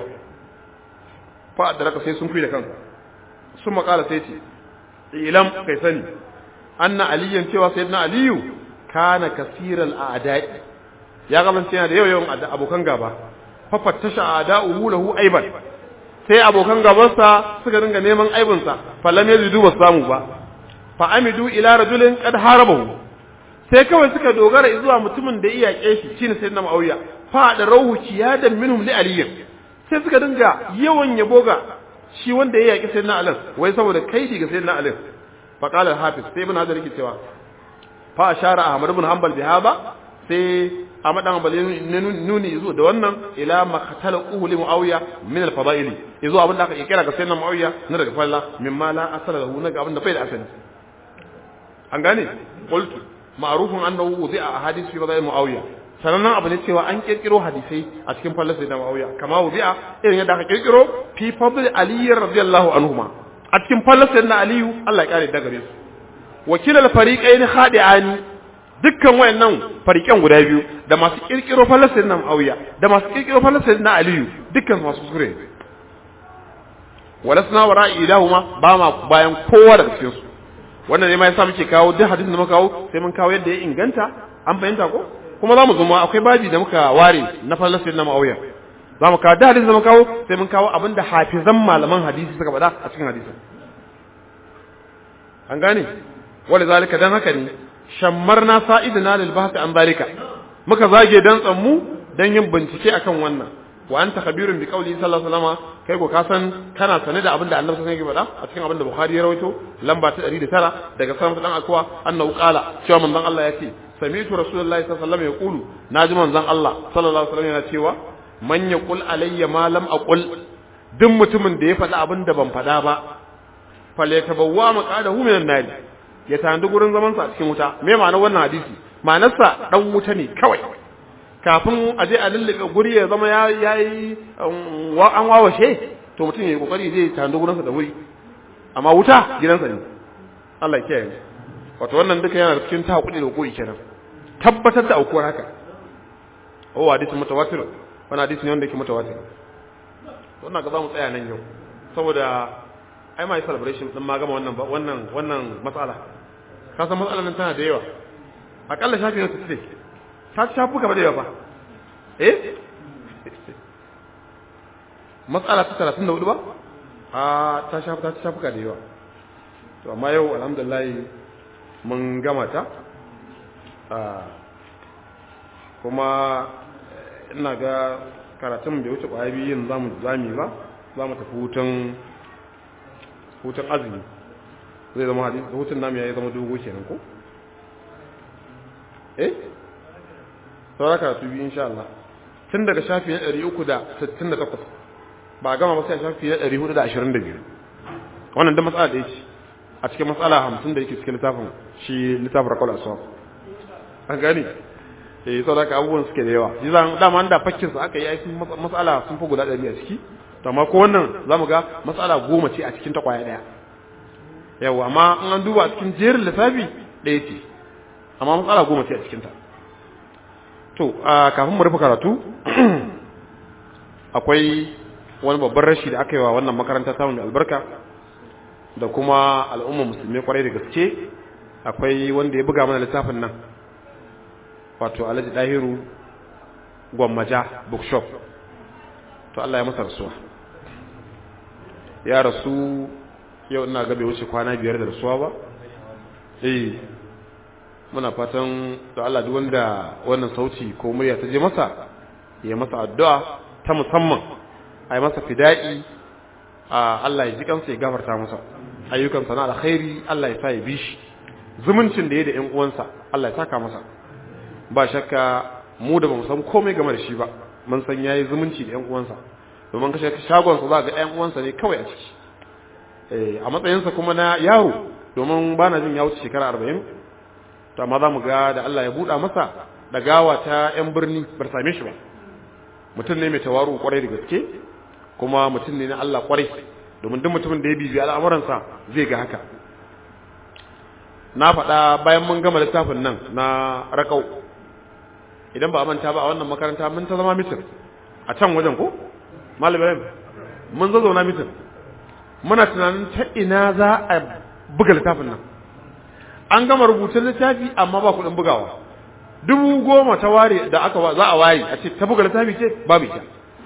fa da raka sai sun fi da kanka sun makala sai ce ilam kai sani anna aliyan cewa sayyidina aliyu kana kasiral a'da'i ya kasance yana da yawa yawan abokan gaba fa fattasha a'da'uhu lahu aiban sai abokan gabansa suka dinga neman aibinsa fa lam yajidu ba samu ba fa amidu ila rajulin qad harabahu sai kawai suka dogara zuwa mutumin da iya shi shine sayyidina muawiya fa da rauhu kiyadan minhum li aliyin sai suka dinga yawan yabo ga shi wanda ya yaki sayyidina ali wai saboda kaidi ga sayyidina ali fa qala al-hafiz sai ibn hajar yake cewa fa ashara ahmad ibn hanbal bi haba sai ahmad ibn hanbal nuni zuwa da wannan ila maqtala uhli muawiya min al-fada'ili yazo abinda aka kira ga sayyidina muawiya na daga falla mimma la asala lahu na ga abinda bai da asali an gane qultu ma'rufun annahu wudi'a ahadith fi fada'il muawiya sanannen abu ne cewa an kirkiro hadisai a cikin fallas da ma'auya kama wuzi'a irin yadda aka kirkiro fi fadl ali radiyallahu anhuma a cikin fallas da aliyu Allah ya kare daga su wakilal fariqain khadi'ani dukkan wayannan fariqan guda biyu da masu kirkiro fallas da ma'auya da masu kirkiro fallas da aliyu dukkan masu sure walasna wara'i ilahuma ba ma bayan kowa daga cikin su wannan ne ma yasa muke kawo duk hadisin da muka kawo sai mun kawo yadda ya inganta an fahimta ko kuma za mu zuma akwai babi da muka ware na falasir na ma'auya za mu kawo da hadisi da muka kawo sai mun kawo abin da hafizan malaman hadisi suka faɗa a cikin hadisin an gane wani zalika dan haka ne shammar na sa'idina lil bahthi an zalika muka zage dan tsammu dan yin bincike akan wannan wa anta khabirun bi qawli sallallahu alaihi wasallam kai ko ka san kana sane da abin da annabi sallallahu alaihi wasallam faɗa a cikin abin da bukhari ya rawaito lamba ta 109 daga sanan dan akwa annahu qala cewa manzon Allah ya ce sami'tu rasulullahi sallallahu alaihi wasallam yaqulu naji manzon Allah sallallahu alaihi wasallam yana cewa man yaqul alayya ma lam aqul duk mutumin da ya faɗi abin da ban faɗa ba falyatabawwa maqadahu minan nar ya tanadi gurin zaman sa a cikin wuta me ma'anar wannan hadisi ma'anarsa dan wuta ne kawai kafin a je a lullube guri ya zama ya yayi an wawashe to mutum ya yi kokari zai tanadi gurin sa da wuri amma wuta gidansa ne Allah ya kiyaye wato wannan duka yana cikin ta hakuri da koyi kenan tabbatar da aukuwar haka oh hadisi mutawatir wannan hadisi ne wanda yake mutawatir wannan ga zamu tsaya nan yau saboda ai mai celebration din ma gama wannan wannan wannan matsala ka san matsalar nan tana da yawa akalla shafi na 60 ta shafu gaba da yawa fa eh matsala ta 34 ba a ta shafu ta shafu da yawa to amma yau alhamdulillah mun gama ta kuma ina ga karatun bai wuce ƙwaya biyu yin zamu zami ba za mu tafi hutun hutun azumi zai zama hadisi hutun namu ya zama dogo kenan ko eh saura karatu biyu insha Allah tun daga shafi na 368 ba gama ba sai shafi na 422 wannan da matsala da yake a cikin matsala hamsin da yake cikin littafin shi littafin rakul aswab an gani eh sau da abubuwan suke da yawa shi zan dama da fakkin su aka yi aikin matsala sun fi guda ɗari a ciki to amma ko wannan za mu ga matsala goma ce a cikin ta kwaya ɗaya yawa amma in an duba a cikin jerin lissafi ɗaya ce amma matsala goma ce a cikin ta to kafin mu rufe karatu akwai wani babban rashi da aka yi wa wannan makaranta ta mai albarka da kuma al'umma musulmi kwarai da gaske akwai wanda ya buga mana littafin nan wato alhaji dahiru gwammaja bookshop to Allah ya masa rasuwa ya rasu yau ina ga bai wuce kwana biyar da rasuwa ba eh muna fatan to Allah duk wanda wannan sauti ko murya ta je masa ya masa addu'a ta musamman a yi masa fida'i a Allah ya ji kansa ya gafarta masa ayyukan sana alkhairi Allah ya sa ya bi shi zumuncin da ya da ƴan uwansa Allah ya saka masa ba shakka mu da bamu san komai game da shi ba mun san yayi zumunci da ƴan uwansa domin kashe shagon sa za ga ƴan uwansa ne kawai a ciki eh a matsayin sa kuma na yaro domin bana jin ya wuce shekara 40 to amma za mu ga da Allah ya buɗa masa da gawa ta ƴan birni bar same shi ba mutum ne mai tawaru kwarai da gaske kuma mutum ne na Allah kwarai domin duk mutumin da ya bibiya al'amuransa zai ga haka na faɗa bayan mun gama littafin nan na raƙau idan ba a manta ba a wannan makaranta mun ta zama mitin a can wajen ko malam ibrahim mun zo zauna mitin muna tunanin ta ina za a buga littafin nan an gama rubutun littafi amma ba kuɗin bugawa dubu goma ta ware da aka za a ware a ce ta buga littafi ce babu ita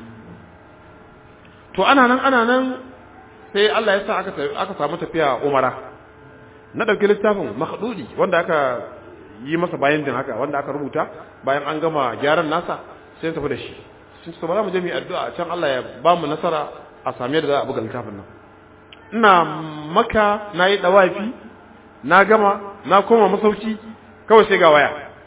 to ana nan ana nan sai Allah ya sa aka aka samu tafiya umara na dauki littafin makhdudi wanda aka yi masa bayan din haka wanda aka rubuta bayan an gama gyaran nasa sai tafi da shi sun ce ba mu je mu addu'a can Allah ya ba mu nasara a same da za a buga littafin nan ina maka na yi dawafi na gama na koma masauki kawai sai ga waya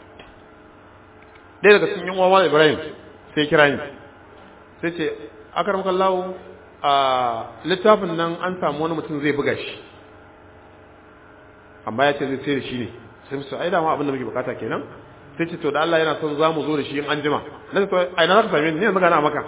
ɗaya daga cikin yan uwa Ibrahim sai kira ni sai ce akar kallawo a littafin nan an samu wani mutum zai buga shi amma ya ce zai sai da shi ne sai musu ai dama abin da muke bukata kenan sai ce to da Allah yana son za mu zo da shi in an jima na ce to ai na za ka same ni yanzu gana maka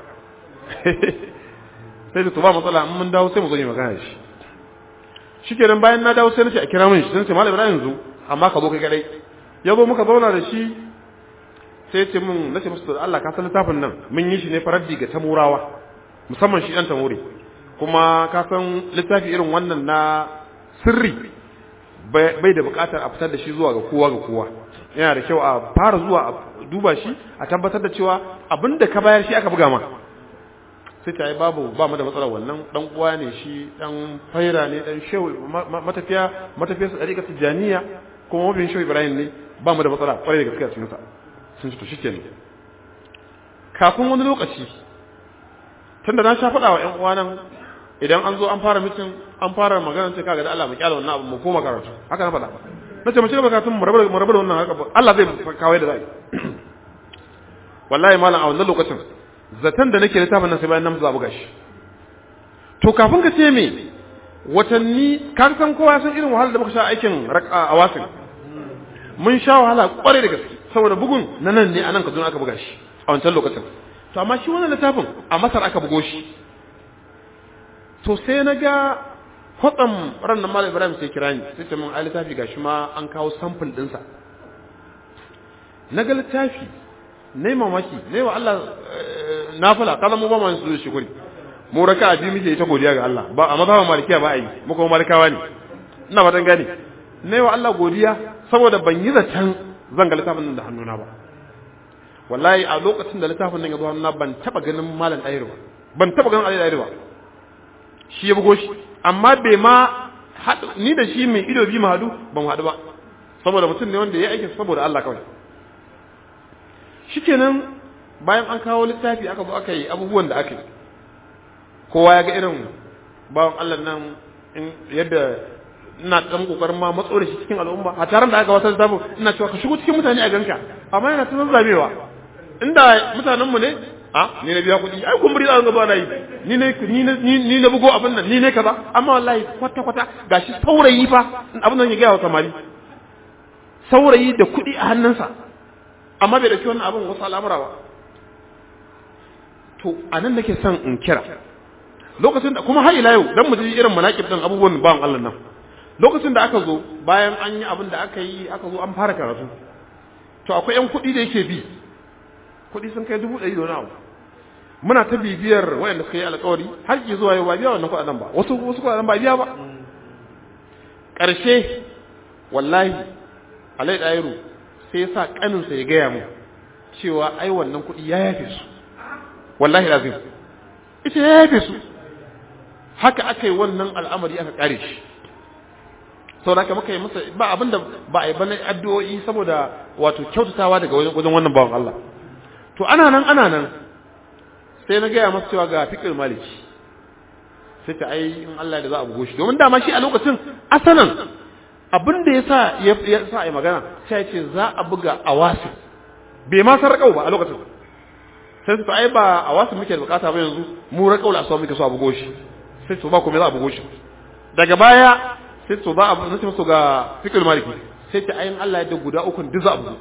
sai ce to ba matsala in mun dawo sai mu zo mu magana da shi shikenan bayan na dawo sai na ce a kira min shi sai ce malam Ibrahim yanzu amma ka zo kai kadai ya zo muka zauna da shi sai ce mun na ce musu da Allah ka san littafin nan mun yi shi ne faraddi ga tamurawa musamman shi dan tamuri kuma ka san littafi irin wannan na sirri bai da bukatar a fitar da shi zuwa ga kowa ga kowa yana da kyau a fara zuwa a duba shi a tabbatar da cewa abinda ka bayar shi aka buga ma sai ta yi babu ba mu da matsalar wannan dan uwa ne shi dan faira ne dan shehu matafiya matafiya su dariƙa tijaniya kuma mabin shehu ibrahim ne ba mu da matsala kwarai da gaske a cikin sa sun ce to shikenan kafin wani lokaci tunda na sha faɗa wa ƴan uwa nan idan an zo an fara mitin an fara magana sai kaga da Allah mu kyala wannan abu mu koma karatu haka na faɗa nace mu ci gaba karatun mu rabu mu rabu da wannan haka Allah zai kawo da zai wallahi malam a wannan lokacin zaton da nake littafin nan sai bayan nan za buga shi to kafin ka ce me watanni ka san kowa san irin wahalar da muka sha aikin a wasin mun sha wahala kwarai da gaske saboda bugun na nan ne a nan Kaduna aka buga shi a wancan lokacin to amma shi wannan littafin a Masar aka bugo shi to sai na ga kwatsam ran nan Malam Ibrahim sai kira ni sai ce min ai littafi gashi ma an kawo sample ɗinsa na ga littafi ne mamaki ne wa Allah nafila kaza mu ba mu su shi guri mu raka biyu muke ta godiya ga Allah ba a mazhaban malikiya ba a yi mu kuma malikawa ne ina fatan gane ne wa Allah godiya saboda ban yi zaton zan ga littafin nan da hannuna ba wallahi a lokacin da littafin nan ya zo hannuna ban taba ganin malam ɗayar ba ban taba ganin Ali ɗayar ba shi ya bugo shi amma bai ma ni da shi mai ido biyu mu haɗu ban haɗu ba saboda mutum ne wanda ya aiki saboda Allah kawai shikenan bayan an kawo littafi aka zo aka yi abubuwan da aka yi kowa ya ga irin bawan Allah nan yadda ina dan kokarin ma matso da shi cikin al'umma a taron da aka wasa littafin ina cewa ka shigo cikin mutane a ganka amma yana ta zazzabewa inda mutanen mu ne a ni na biya kuɗi ai kumburi za ga na yi ni ne ni ni na bugo abin nan ni ne kaza amma wallahi kwata kwata gashi saurayi fa abin nan ya gaya wa samari saurayi da kuɗi a hannunsa amma bai dauki wannan abin wasu al'amura ba to anan nake son in kira lokacin da kuma har ila yau dan mu ji irin manaqib din abubuwan bawan Allah nan lokacin da aka zo bayan an yi abin da aka yi aka zo an fara karatu to akwai yan kuɗi da yake bi kuɗi sun kai dubu ɗari da wani abu muna ta bibiyar wayanda suka yi alƙawari har ki zuwa yau ba biya wannan kuɗaɗen ba wasu wasu kuɗaɗen ba biya ba ƙarshe wallahi alai ɗayiru sai ya sa ƙaninsa ya gaya mu cewa ai wannan kuɗi ya yafe su wallahi lazim ita ya yafe su haka aka yi wannan al'amari aka ƙare shi sau da aka muka yi masa ba abin da ba a yi bane addu'o'i saboda wato kyautatawa daga wajen wannan bawan Allah to ana nan ana nan sai na gaya masa cewa ga fikir maliki sai ta ai in Allah da za a bugo shi domin dama shi a lokacin asalan abin da yasa ya sa ai magana sai ya ce za a buga awasi bai ma san rakau ba a lokacin sai su ai ba awasi muke da bukata ba yanzu mu rakau la so muke so a bugo shi sai su ba kuma za a bugo shi daga baya sai su ba a nace musu ga fikul maliki sai ta ayin Allah ya da guda uku duk za a bugo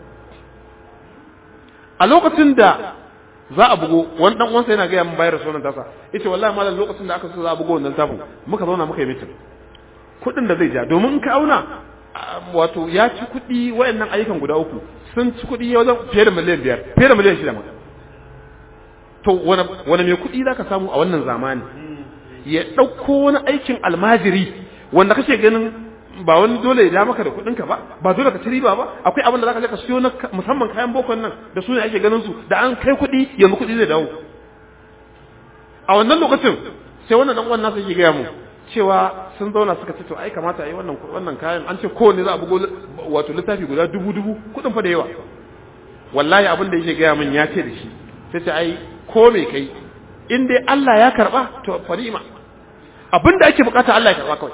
a lokacin da za a bugo wani dan uwansa yana gaya min bayar sunan tasa yace wallahi malam lokacin da aka so za a bugo wannan tafin muka zauna muka yi mitin kuɗin da zai ja domin in ka auna wato ya ci kuɗi wayannan ayyukan guda uku sun ci kuɗi wajen fiye da miliyan biyar fiye da miliyan shida ma to wani wani mai kuɗi zaka samu a wannan zamani ya ɗauko wani aikin almajiri wanda kake ganin ba wani dole ya ja maka da kuɗinka ba ba dole ka ci riba ba akwai abin da zaka je ka siyo na musamman kayan bokon nan da su ne ake ganin su da an kai kuɗi yanzu kuɗi zai dawo a wannan lokacin sai wannan dan uwan nasa yake gaya mu cewa sun zauna suka ce to ai kamata ai wannan wannan kayan an ce kowanne za a bugo wato littafi guda dubu dubu kuɗin fa da yawa wallahi abin da yake gaya min ya ce da shi sai ce ai ko me kai in dai Allah ya karba to fa ni'ima abin da ake bukata Allah ya karba kawai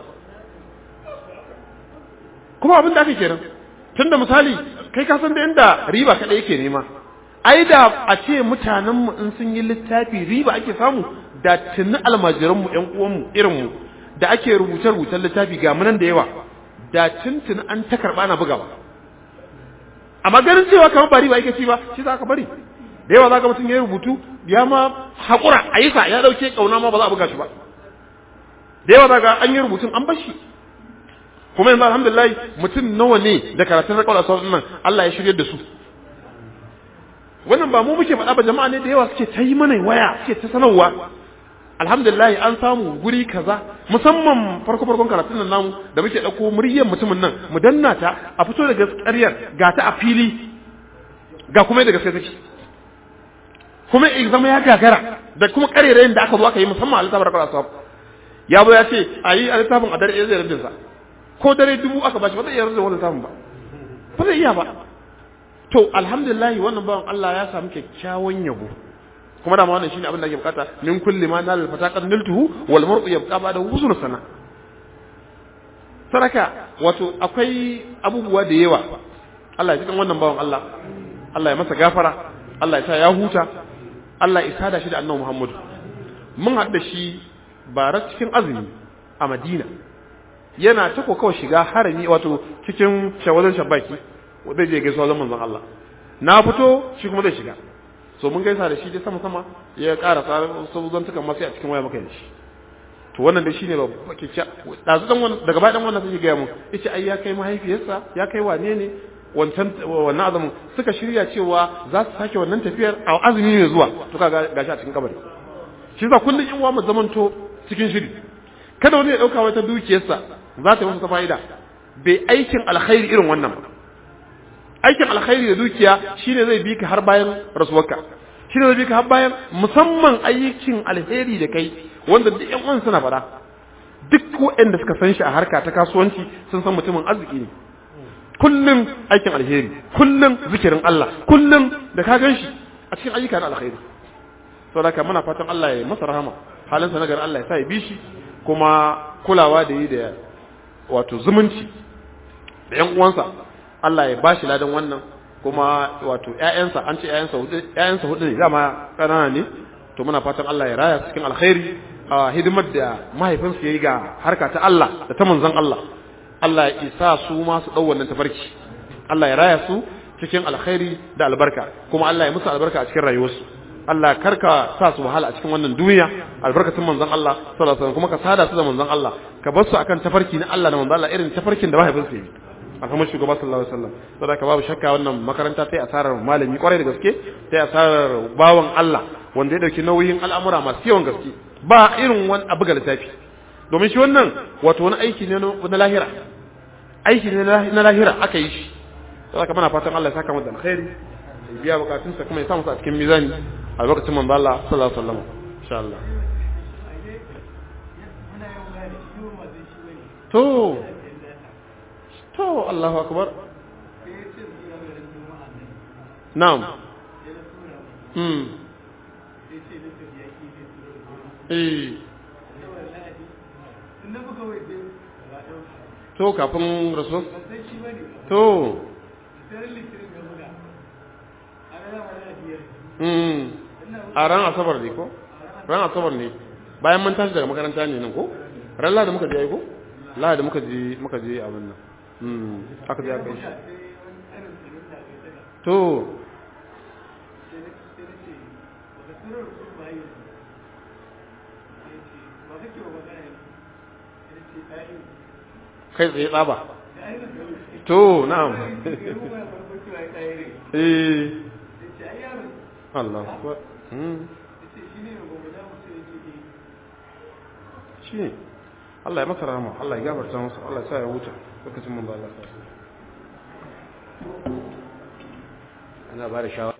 kuma abin da ake kenan tunda misali kai ka san da inda riba kada yake nema ai da a ce mutanen mu in sun yi littafi riba ake samu da tunni almajiran mu ƴan uwan mu irin mu da ake rubuce rubucen littafi ga munan da yawa da tuntuni an ta karba na bugawa amma ganin cewa kamar ba riba yake ci ba shi za ka bari da yawa za ka mutum ya rubutu ya ma haƙura a yi sa ya ɗauke ƙauna ma ba za a buga shi ba da yawa za ka an yi rubutun an bashi kuma yanzu alhamdulillah mutum nawa ne da karatun rakawar asawar nan Allah ya shirya da su wannan ba mu muke faɗa ba jama'a ne da yawa suke ta yi mana waya suke ta sanarwa alhamdulillah an samu guri kaza musamman farko farkon karatun nan namu da muke ɗauko muryar mutumin nan mu danna ta a fito da gaskiyar ga ta a fili ga kuma da gaskiya take kuma in zama ya gagara da kuma karerayin da aka zo aka yi musamman a littafin rakawar asawar ya zo ya ce a yi a littafin a dare ɗaya zai rabin sa ko dare dubu aka bashi ba zai iya rasa wannan samun ba ba zai iya ba to alhamdulillah wannan bawan Allah ya samu kyakkyawan yabo kuma da ma wannan shine abin da ake bukata min kulli ma nal fataqat niltuhu wal mar'u yabqa ba'da husn sana saraka wato akwai abubuwa da yawa Allah ya cikin wannan bawan Allah Allah ya masa gafara Allah ya sa ya huta Allah ya sada shi da annabi Muhammad mun haɗa shi bara cikin azumi a Madina yana ta kawai shiga harami wato cikin shawazan shabaki zai je gaisuwa zaman manzon Allah na fito shi kuma zai shiga so mun gaisa da shi dai sama sama ya ƙara tsarin sabuzan tukan masu a cikin waya maka da shi to wannan dai shine babba kicciya dazu dan wannan daga bayan wannan sai ga mu yace ai ya kai mahaifiyarsa ya kai wane ne wancan wannan azumin suka shirya cewa za su sake wannan tafiyar a azumi ne zuwa to kaga gashi a cikin kabari shi za kullun in wa mu zamanto cikin shiri kada wani ya dauka wata dukiyarsa za ta yi masa fa'ida bai aikin alkhairi irin wannan ba aikin alkhairi da dukiya shine zai bi ka har bayan rasuwarka shine zai bi ka har bayan musamman aikin alheri da kai wanda duk ƴan uwan suna fada duk waɗanda suka san shi a harka ta kasuwanci sun san mutumin arziki ne kullum aikin alheri kullum zikirin Allah kullum da ka gan shi a cikin ayyuka na alkhairi saboda muna fatan Allah ya masa rahama halinsa na gari Allah ya sa ya bi shi kuma kulawa da yi da wato zumunci da ƴan uwansa Allah ya bashi ladan wannan kuma wato ƴaƴansa an ce ƴaƴansa hudu ƴaƴansa hudu ne dama kanana ne to muna fatan Allah ya raya cikin alkhairi a hidimar da mahaifinsu yayi ga harka ta Allah da ta manzon Allah Allah ya isa su ma su dau wannan tafarki Allah ya raya su cikin alkhairi da albarka kuma Allah ya musu albarka a cikin rayuwarsu Allah karka sa su wahala a cikin wannan duniya albarkatun manzon Allah sallallahu alaihi wasallam kuma ka sada su da manzon Allah ka bar su akan tafarki na Allah da manzon Allah irin tafarkin da mahaifinsu yayi a kamar shugaba sallallahu alaihi wasallam saboda babu shakka wannan makaranta ta yi asarar malami kwarai da gaske ta yi asarar bawan Allah wanda ya dauki nauyin al'amura masu yawan gaske ba irin wani abu ga littafi domin shi wannan wato wani aiki ne na lahira aiki ne na lahira aka yi shi saboda muna fatan Allah ya saka masa alkhairi ya biya bukatunsa kuma ya sa masa a cikin mizani a lokacin manzo Allah sallallahu alaihi wasallam insha Allah to to Allahu akbar na'am hmm eh to kafin rasul to mm a ran asabar ne ko ran asabar ne bayan mun tashi daga makaranta ne nan ko ran lahadi muka je ai ko lahadi muka je muka je abin nan mm aka je aka yi shi to kai tsaye tsaba to na'am eh Allah ko mm shi Allah ya masa rahama Allah ya gafarta masa Allah ya sa ya huta lokacin mun ba Allah ana ba da shawara